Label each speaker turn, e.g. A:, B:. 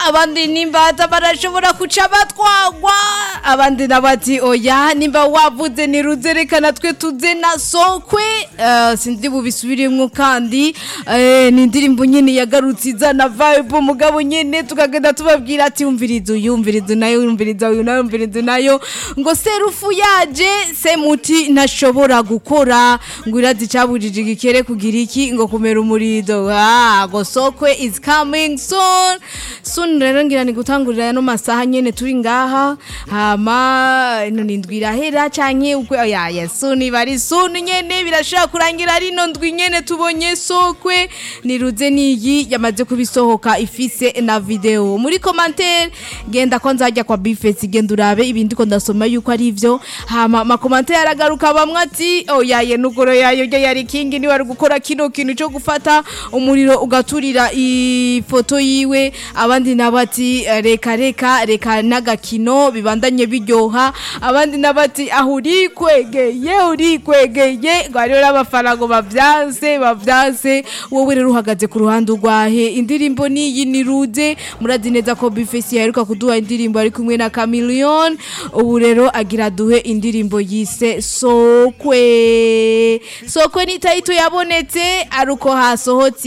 A: abandi nimbata barashobora kuca batwagwa abandi nabati oya nimba wavuze niruze reka natwe tuze na sokwe Eh, sindi bubisubiremwo kandi eh, ni indirimbo nyene yagarutse izana vibe mugabo nyene tukagenda tubabwira ati umviriza uyu umviriza nayo umviriza uyu nayo umviriza nayo ngo serufu yaje semuti ntashobora gukora ngo irazi cabujije igikere kugira iki ngo kumera umurido ah ngo sokwe is coming soon soon rero ngira ni gutangurira no masaha nyene turi ngaha hama ino ni ndwi irahera canke ukwe oya ya soon bari soon nyene birashaka kurangira rino ndwi nyene tubonye sokwe niruze niyi yamaze kubisohoka ifise na video muri commentaire genda ko nzajya kwa bifesi genda urabe ibindi ko ndasoma yuko ari ivyo hama ma commentaire aragaruka bamwe ati oya ye nugoro yayo ryo yari kingi ni wari gukora kino kintu cyo gufata umuriro ugaturira ifoto yiwe abandi nabati reka reka reka n'agakino bibandanye biryoha abandi nabati aho uri kwegeye uri kwegeye ngo hariho n'abafana ngo bavyanse bavyanse wowe rero uhagaze ku ruhande urwahe indirimbo niyi ni rude murazi neza ko bifesi yaheruka kuduha indirimbo ari kumwe na Chameleone ubu rero agira duhe indirimbo yise sokwe sokwe ni tayito yabonetse ari uko hasohotse